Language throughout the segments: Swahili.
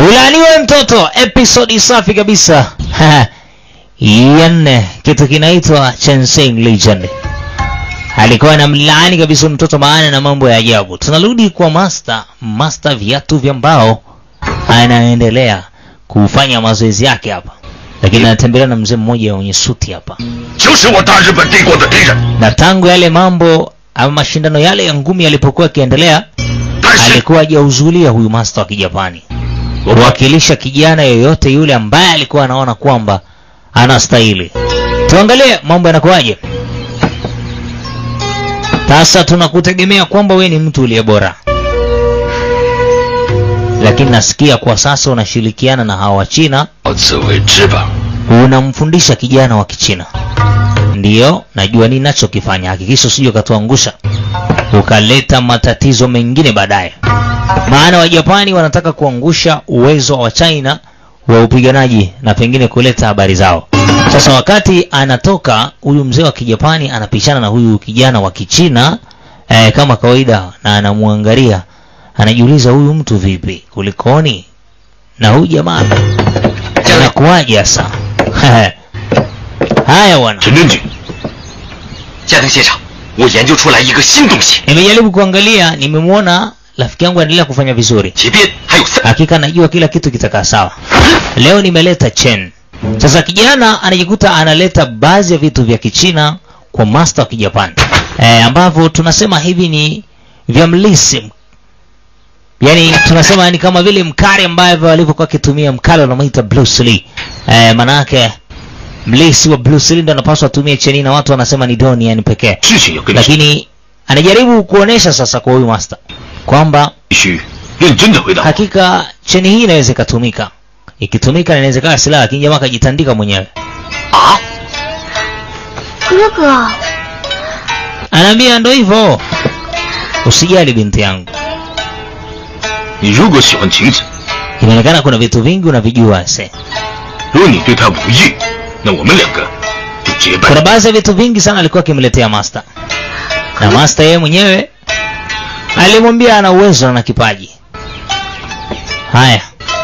Ulaaniwe mtoto, episodi safi kabisa ya nne, kitu kinaitwa Chensing Legend. Alikuwa na mlaani kabisa mtoto, maana na mambo ya ajabu. Tunarudi kwa master, master viatu vya mbao, anaendelea kufanya mazoezi yake hapa, lakini anatembelea na mzee mmoja mwenye suti hapa, 就是我大日本帝国的敌人。 na tangu yale mambo ama mashindano yale ya ngumi yalipokuwa yakiendelea 但是 alikuwa hajahudhuria huyu master wa Kijapani kuwakilisha kijana yoyote yule ambaye alikuwa anaona kwamba anastahili. Tuangalie mambo yanakuwaje. Sasa tunakutegemea kwamba we ni mtu uliye bora, lakini nasikia kwa sasa unashirikiana na hawa Wachina, 好自为之吧。 unamfundisha kijana wa Kichina. Ndiyo, najua nini nachokifanya. Hakikisha usije ukatuangusha ukaleta matatizo mengine baadaye, maana Wajapani wanataka kuangusha uwezo wa China wa upiganaji na pengine kuleta habari zao. Sasa wakati anatoka huyu mzee wa Kijapani anapishana na huyu kijana wa Kichina eh, kama kawaida, na anamwangalia, anajiuliza huyu mtu vipi, kulikoni na huyu jamaa anakuwaje sasa? Haya bwana. 陈真局，家庭现场，我研究出来一个新东西， Nimejaribu kuangalia, nimemwona rafiki yangu anaendelea kufanya vizuri. 前边还有三。 Hakika najua kila kitu kitakaa sawa. Leo nimeleta Chen. Sasa kijana anajikuta analeta baadhi ya vitu vya Kichina kwa master wa Kijapani e, ambavyo tunasema hivi ni vya mlisi, yaani tunasema ni kama vile mkali ambavyo walivyokuwa wakitumia mkali wanamuita Bruce Lee e, manake mlisi wa Bruce Lee ndo anapaswa atumie cheni na watu wanasema ni doni yani pekee 事情要跟你说， lakini anajaribu kuonesha sasa kwa huyu master kwamba 必须认真的回答。 hakika cheni hii inaweza ikatumika ikitumika na inaweza ikawa silaha lakini jamaa akajitandika mwenyewe 啊， 哥哥， anaambia ndo hivyo usijali binti yangu 你如果喜欢晴子， inaonekana kuna vitu vingi unavijua se 如果你对她无意，那我们两个就结拜 kuna。baadhi ya vitu vingi sana alikuwa akimletea master na master yeye mwenyewe alimwambia ana uwezo na ana kipaji haya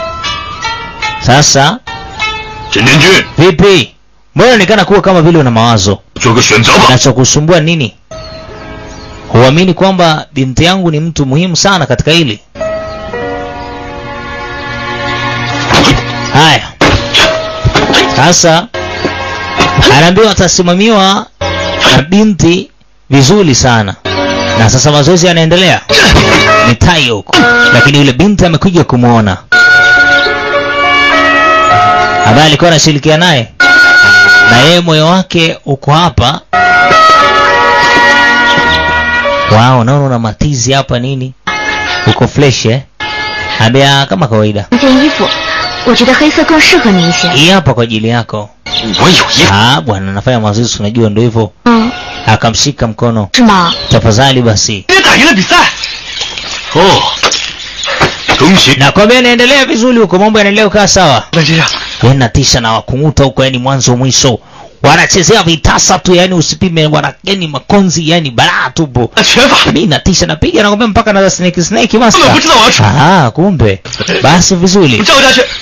sasa 陈真君， vipi mbona inaonekana kuwa kama vile una mawazo 做个选择吧。 kinachokusumbua nini huamini kwamba binti yangu ni mtu muhimu sana katika hili haya sasa anaambiwa atasimamiwa na binti vizuri sana na sasa mazoezi yanaendelea ni tai huko lakini yule binti amekuja kumwona ambaye alikuwa anashirikiana naye na yeye moyo wake uko hapa wao naona una matizi hapa nini uko fresh eh ambia kama kawaida 这件衣服，我觉得黑色更适合你一些。 hii hapa kwa ajili yako 我有一 ah bwana nafanya mazoezi unajua ndio hivyo 嗯， akamshika mkono 是吗？ tafadhali basi 也打赢了比赛。哦，恭喜！ nakwambia inaendelea vizuri huko mambo yanaendelea kukaa sawa 那这样， yani natisha na wakunguta huko yani mwanzo mwisho wanachezea vitasa tu yani usipime wana yani makonzi yani balaa tupo 那拳法， mi natisha napiga nakwambia mpaka na snake snake 根本 master 不知道我要出， ah kumbe basi 我 vizuri 们赵家拳，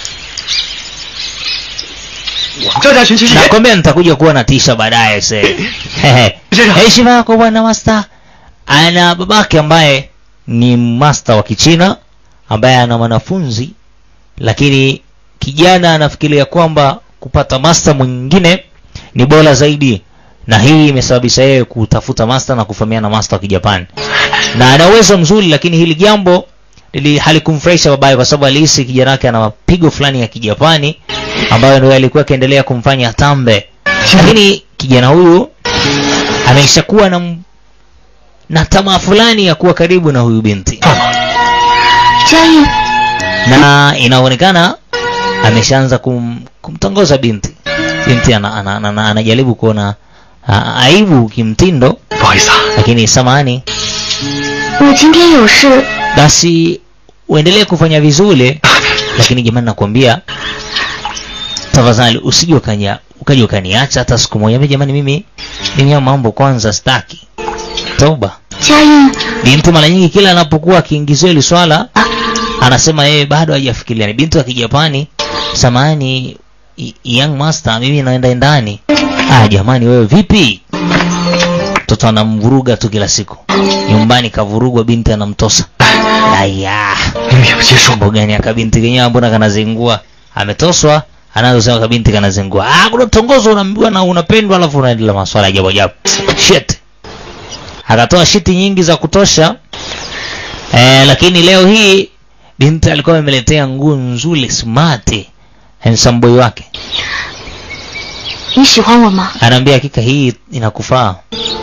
我们赵家拳其实也 nakwambia nitakuja kuwa natisha baadaye se Hehe. Sasa. heshima yako bwana master ana babake ambaye ni master wa kichina ambaye ana mwanafunzi lakini kijana anafikiria kwamba kupata master mwingine ni bora zaidi na hii imesababisha yeye kutafuta master na kufahamiana na master wa kijapani na ana uwezo mzuri lakini hili jambo lili halikumfurahisha babaye kwa sababu alihisi kijana wake ana mapigo fulani ya kijapani ambayo ndio alikuwa akiendelea kumfanya atambe lakini kijana huyu ameisha kuwa na m- na tamaa fulani ya kuwa karibu na huyu binti 佳音， na inaonekana ameshaanza kum, kumtongoza binti binti ana, ana, ana, ana, anajaribu kuona a- aibu kimtindo 不好意思啊， lakini samani 我今天有事， basi uendelee kufanya vizuri lakini jamani nakwambia tafadhali usije ukanya ukaja ukaniacha hata siku moja Mimi jamani mimi mimi ya mambo kwanza staki toba 佳音， binti mara nyingi kila anapokuwa akiingiziwa hili swala anasema yeye bado hajafikiria ni binti wa kijapani samani young master mimi naenda ndani ah jamani wewe vipi mtoto anamvuruga tu kila siku nyumbani kavurugwa binti anamtosa aya 你们有些说 mambo gani akabinti kenyewe mbona kanazingua ametoswa anazosema kabinti kanazingua ah kuna tongozo unaambiwa na unapendwa alafu unaendelea maswala ya ajabu ajabu shit akatoa shiti nyingi za kutosha eh, lakini leo hii binti alikuwa amemletea nguo nzuri smart handsome boy wake 你喜欢我吗？ anaambia hakika hii inakufaa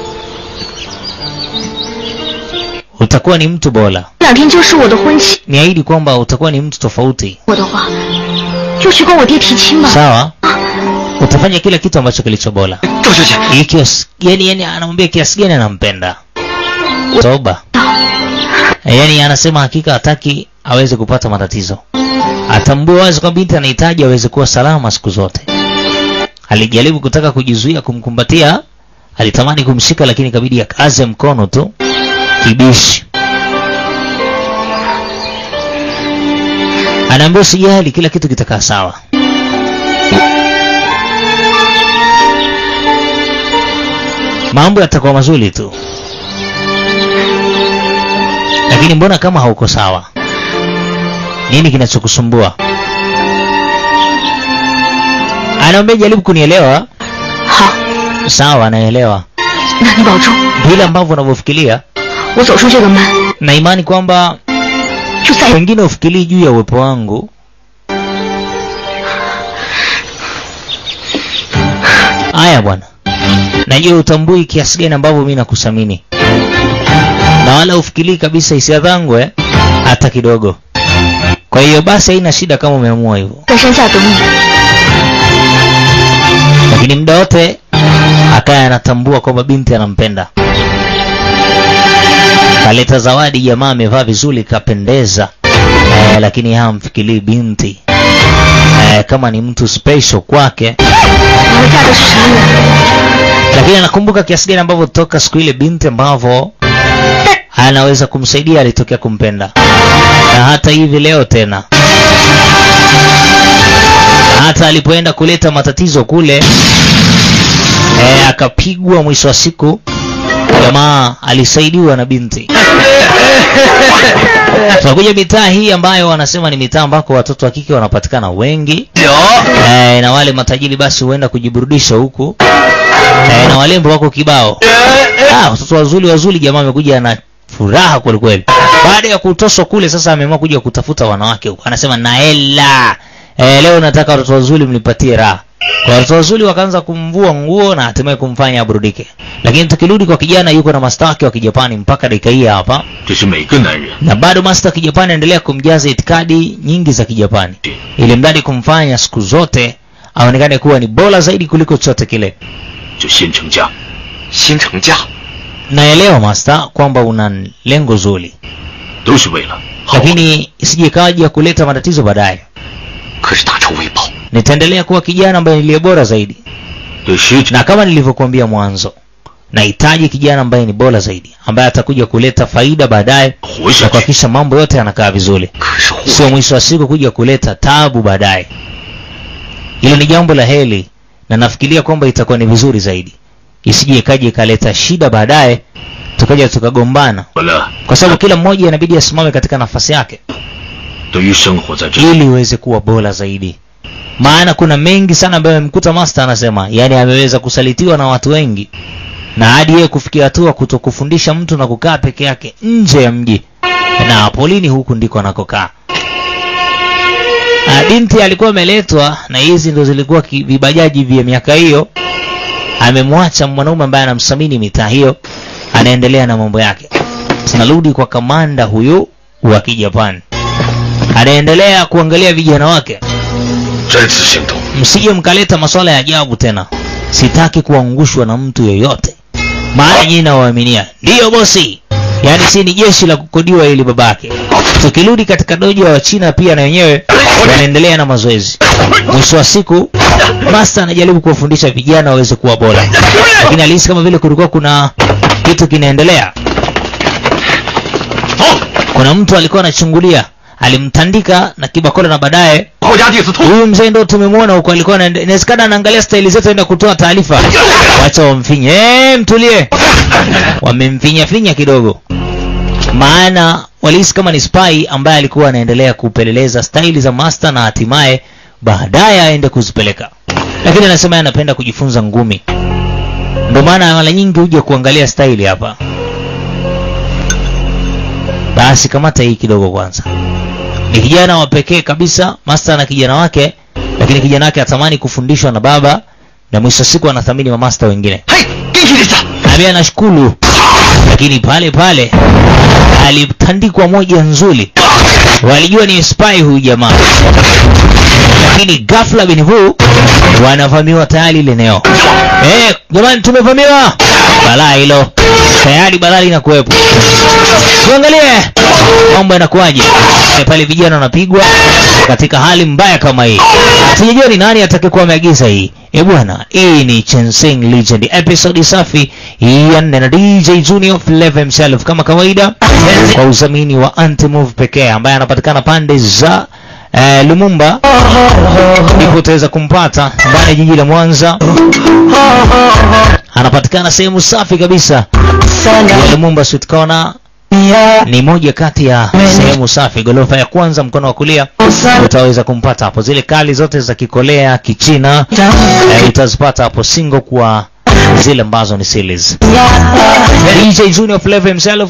utakuwa ni mtu bora 这两天就是我的婚期， niahidi kwamba utakuwa ni mtu tofauti 我的话就去跟我爹提亲吧。 sawa utafanya kila kitu ambacho kilicho bora 赵小姐， Hii kiasi yani yani anamwambia kiasi gani anampenda toba yani anasema hakika hataki aweze kupata matatizo atambue wazi kwamba binti anahitaji aweze kuwa salama siku zote alijaribu kutaka kujizuia kumkumbatia alitamani kumshika lakini ikabidi akaze mkono tu kibishi anaambia usijali kila kitu kitakaa sawa mambo yatakuwa mazuri tu lakini mbona kama hauko sawa nini kinachokusumbua anaambia jaribu kunielewa 好， sawa naelewa 那你保重， vile ambavyo unavyofikiria 我走出这个门 na imani kwamba 就再也 pengine ufikirii juu ya uwepo wangu haya bwana najua utambui kiasi gani ambavyo mi nakuthamini na wala ufikirii kabisa hisia zangu eh? hata kidogo kwa hiyo basi haina shida kama umeamua hivyo 在山下等你。 lakini muda wote akaya anatambua kwamba binti anampenda kaleta zawadi jamaa amevaa vizuri kapendeza eh, lakini hamfikirii binti eh, kama ni mtu special kwake 你们嫁的是什么人？ lakini anakumbuka kiasi gani ambavyo toka siku ile binti ambavyo anaweza kumsaidia alitokea kumpenda na hata hivi leo tena hata alipoenda kuleta matatizo kule e, akapigwa mwisho wa siku jamaa alisaidiwa na binti tunakuja mitaa hii ambayo wanasema ni mitaa ambako watoto wa kike wanapatikana wengi 有 e, na wale matajiri basi huenda kujiburudisha huku e, na walembo wako kibao ah, watoto wazuri wazuri jamaa amekuja na furaha kwelikweli baada ya kutoswa kule sasa ameamua kuja kutafuta wanawake huku anasema naela e, leo nataka watoto wazuri mnipatie raha kwa watoto wazuri wakaanza kumvua nguo na hatimaye kumfanya aburudike lakini tukirudi kwa kijana yuko na masta wake wa kijapani mpaka dakika hii hapa 这是每个男人 na bado masta wa kijapani anaendelea kumjaza itikadi nyingi za kijapani ili mradi kumfanya siku zote aonekane kuwa ni bora zaidi kuliko chochote kile 就先成家， 先成家 naelewa masta kwamba una lengo zuri 都是为了好。 lakini isije ikawaja kuleta matatizo baadaye 可是大仇未报， nitaendelea kuwa kijana ambaye niliye bora zaidi 对师长 na kama nilivyokuambia mwanzo nahitaji kijana ambaye ni bora zaidi ambaye atakuja kuleta faida baadaye 活 na 下去。 kuhakikisha mambo yote yanakaa vizuri 可是活 sio mwisho wa siku kuja kuleta tabu baadaye hilo ni jambo la heli na nafikiria kwamba itakuwa ni vizuri zaidi isije ikaja ikaleta shida baadaye tukaja tukagombana 我了， kwa sababu kila mmoja inabidi asimame katika nafasi yake 对于生活在这里， ili iweze kuwa bora zaidi maana kuna mengi sana ambayo amemkuta master anasema yani ameweza kusalitiwa na watu wengi na hadi yeye kufikia hatua kutokufundisha mtu na kukaa peke yake nje ya mji na polini huku ndiko anakokaa Ah, binti alikuwa ameletwa na hizi ndo zilikuwa ki- vibajaji vya miaka hiyo amemwacha mwanaume ambaye anamsamini mitaa hiyo anaendelea na mambo yake tunarudi kwa kamanda huyu wa kijapani anaendelea kuangalia vijana wake 这次行动 msije mkaleta maswala ya ajabu tena sitaki kuangushwa na mtu yoyote maana nyinyi nawaaminia ndiyo bosi yaani si ni jeshi la kukodiwa ili babake tukirudi katika dojo wa china pia na wenyewe wanaendelea na mazoezi mwisho wa siku master anajaribu kuwafundisha vijana waweze kuwa bora lakini alihisi kama vile kulikuwa kuna kitu kinaendelea kuna mtu alikuwa anachungulia alimtandika na kibakora na baadaye 国家第四通。 huyu mzee ndo tumemwona huko alikuwa anaende- inawezekana anaangalia staili zetu aenda kutoa taarifa wacha wamfinye eh mtulie wamemfinya finya kidogo maana walihisi kama ni spy ambaye alikuwa anaendelea kupeleleza staili za master na hatimaye baadaye aende kuzipeleka lakini anasema yeye anapenda kujifunza ngumi ndio maana mara nyingi huja kuangalia staili hapa basi kamata hii kidogo kwanza ni kijana wa pekee kabisa master na kijana wake lakini kijana wake atamani kufundishwa na baba na mwisho wa siku anathamini mamasta wengine 嘿，给你的， ambaye anashukuru lakini pale pale alitandikwa moja nzuri walijua ni spy huyu jamaa lakini ghafla binivu wanavamiwa tayari ile eneo eh jamani tumevamiwa balaa hilo tayari balaa linakuwepo tuangalie mambo yanakuwaje Eh, pale vijana wanapigwa katika hali mbaya kama hii sijajua ni nani atakayekuwa ameagiza hii e bwana hii ni Chensing Legend episode safi ya nne na DJ Junior Flavor himself kama kawaida kwa udhamini wa Antimove pekee ambaye anapatikana pande za eh, Lumumba ndipo utaweza kumpata ndani ya jiji la Mwanza anapatikana sehemu safi kabisa ya Lumumba Sweet Corner ni moja kati ya sehemu safi gorofa ya kwanza mkono wa kulia utaweza kumpata hapo zile kali zote za kikolea kichina eh, utazipata hapo single kwa zile ambazo ni series DJ Junior Flavor himself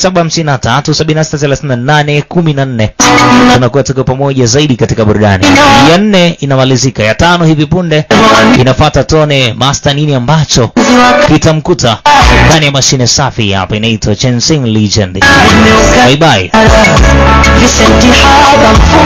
0753763814 tunakuwa tuko pamoja zaidi katika burudani ya nne inamalizika ya tano hivi punde inafuata tone master nini ambacho kitamkuta ndani ya mashine safi hapa inaitwa Chensing Legend bye bye في ست حاضر